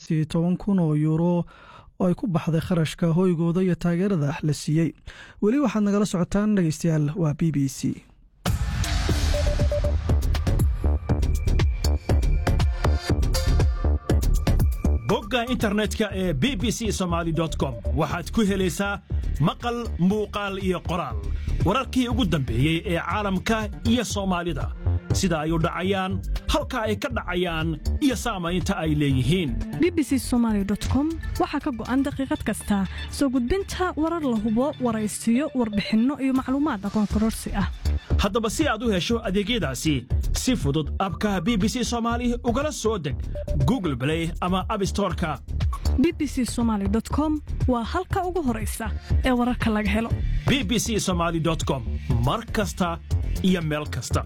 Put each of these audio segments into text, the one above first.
qiyaastii toban kun oo yuuro oo ay ku baxday kharashka hoygooda iyo taageerada la siiyey weli waxaad nagala socotaan dhegeystayaal waa b b c bogga internetka ee b b c somaali com waxaad ku helaysaa maqal muuqaal iyo qoraal wararkii ugu dambeeyey ee caalamka iyo soomaalida sida ay u dhacayaan halka ay ka dhacayaan iyo saamaynta ay leeyihiin b b c somaali com waxaa ka go'an daqiiqad kasta soo gudbinta warar la hubo waraysiyo warbixinno iyo macluumaad aqoon kororsi ah haddaba si aad u hesho adeegyadaasi si fudud abka b b c soomaali ugala soo deg google blay ama abstoreka b b c somaali com waa halka ugu horaysa ee wararka laga helo b b c somaali com mar kasta iyo meel kasta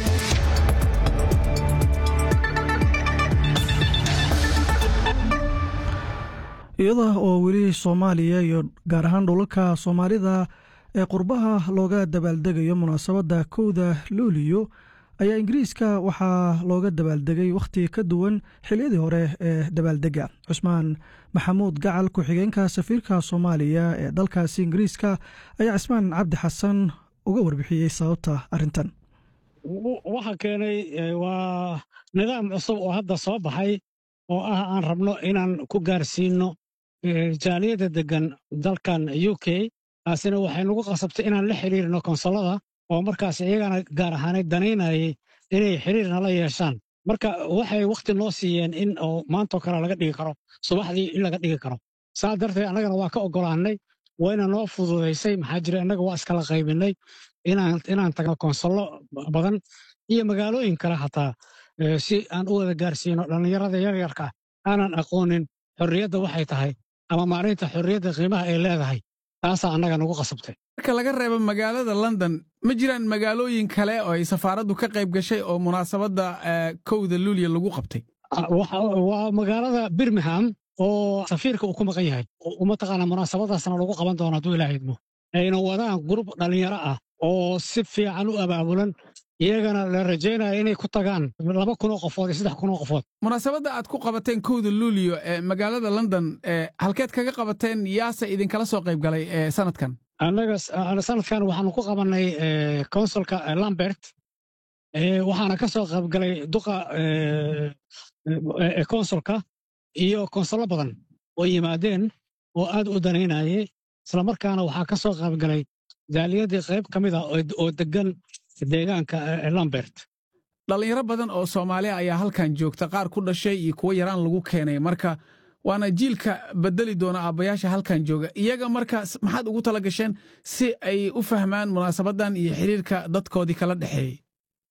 iyada oo weli soomaaliya iyo gaar ahaan dhulalka soomaalida ee qurbaha looga dabaaldegayo munaasabadda kowda luuliyo ayaa ingiriiska waxaa looga dabaaldegay wakhti ka duwan xiliyadii hore ee dabaaldega cusmaan maxamuud gacal ku-xigeenka safiirka soomaaliya ee dalkaasi ingiriiska ayaa cismaan cabdi xasan uga warbixiyey sababta arrintan waxa keenay waa nidaam cusub oo hadda soo baxay oo ah aan rabno inaan ku gaarsiinno jaaliyadda deggan dalkan u k taasina waxay nagu qasabtay inaan la xiriirno konsolada oo markaas iyagana gaar ahaaneed danaynayay inay xiriir nala yeeshaan marka waxay wakhti noo siiyeen in oo maantoo kale laga dhigi karo subaxdii in laga dhigi karo saa darteed annagana waa ka oggolaannay wayna noo fududaysay maxaa jira innaga waa iskala qaybinnay inaan tagno konsollo badan iyo magaalooyin kale hataa si aan u wada gaarsiino dhallinyarada yaryarka aanan aqoonin xorriyadda waxay tahay ama maalinta xorriyadda qiimaha ay leedahay taasaa annaga nagu qasabtay marka laga reebo magaalada london ma jiraan magaalooyin kale oo ay safaaraddu ka qayb gashay oo munaasabadda kowda luuliya lagu qabtay waa magaalada birmingham oo safiirka uu ku maqan yahay mataqaana munaasabadaasna lagu qaban doono hadduu ilaaha idmo ayna wadaan gurub dhallinyaro ah oo si fiican u abaabulan iyagana la rajaynaya inay ku tagaan laba kunoo qofood iyo saddex kunoo qofood munaasabadda aad ku qabateen kowda luuliyo ee magaalada london halkeed kaga qabateen yaase idinkala soo qayb galay sanadkan annaga sanadkan waxaanu ku qabannay konsulka lambert waxaana ka soo qayb galay duqa konsulka iyo konsullo badan oo yimaadeen oo aad u danaynayay islamarkaana waxaa ka soo qayb galay jaaliyadii qayb ka mid ah oo deggan deegaanka lambert dhallinyaro badan oo soomaaliya ayaa halkan joogta qaar ku dhashay iyo kuwo yaraan lagu keenay marka waana jiilka bedeli doona aabbayaasha halkan jooga iyaga marka maxaad ugu tala gasheen si ay u fahmaan munaasabaddan iyo xiriirka dadkoodii kala dhexeeyey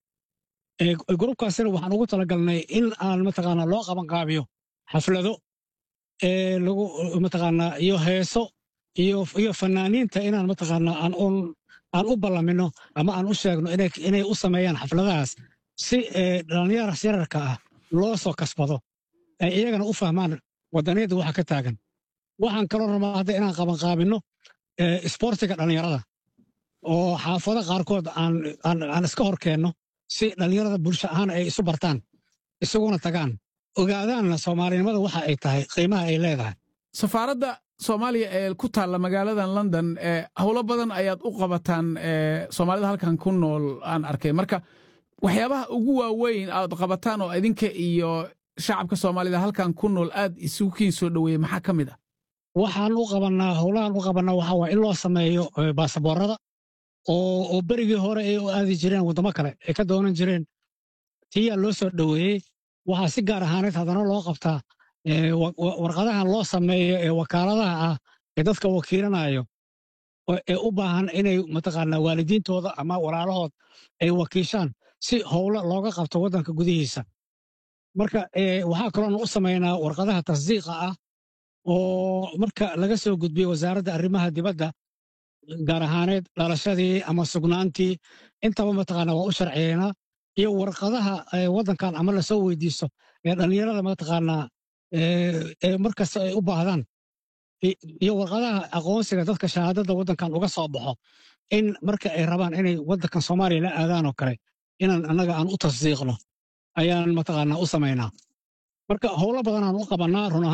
grubkaasina waxaan ugu talagalnay in aan mataqaanaa loo qabanqaabiyo xaflado lagu mataqaanaa iyo heeso iyo fanaaniinta inaan mataqaanaa aan aan u ballamino ama aan u sheegno inay u sameeyaan xafladahaas si dhallinyara yararka ah loo soo kasbado ay iyagana u fahmaan waddaniyadda waxa ka taagan waxaan kaloo rabaa hadda inaan qabanqaabinno isboortiga dhallinyarada oo xaafado qaarkood aan iska hor keenno si dhallinyarada bulsho ahaan ay isu bartaan isuguna tagaan ogaadaanna soomaalinimada waxa ay tahay qiimaha ay leedahay safaaradda soomaaliya ee ku taalla magaaladan london howlo badan ayaad u qabataan soomaalida halkan ku nool aan arkay marka waxyaabaha ugu waaweyn aad qabataan oo idinka iyo shacabka soomaalida halkan ku nool aad isugu kiin soo dhoweeyey maxaa ka mid ah waxaan u qabannaa howlahan u qabannaa waxaa waa in loo sameeyo baasaboorada oo berigii hore ay u aadi jireen waddamo kale ay ka doonan jireen tiyaa loo soo dhoweeyey waxaa si gaar ahaaneed haddana loo qabtaa warqadahan loo sameeyo ee wakaaladaha ah ee dadka wakiilanayo ee u baahan inay mataqaanaa waalidiintooda ama walaalahood ay wakiishaan si howlo looga qabto waddanka gudihiisa marka waxaa kaloona u samaynaa warqadaha tasdiiqa ah oo marka laga soo gudbiyo wasaaradda arrimaha dibadda gaar ahaaneed dhalashadii ama sugnaantii intaba mataqaanaa waa u sharciyeynaa iyo warqadaha waddankan ama lasoo weydiisto ee dhallinyarada mataqaanaa ee markasta ay u baahdaan iyo warqadaha aqoonsiga dadka shahaadada waddankan uga soo baxo in marka ay rabaan inay waddankan soomaaliya la aadaan oo kale inaan annaga aan u tasdiiqno ayaan mataqaanaa u samaynaa marka howlo badanaan u qabannaa run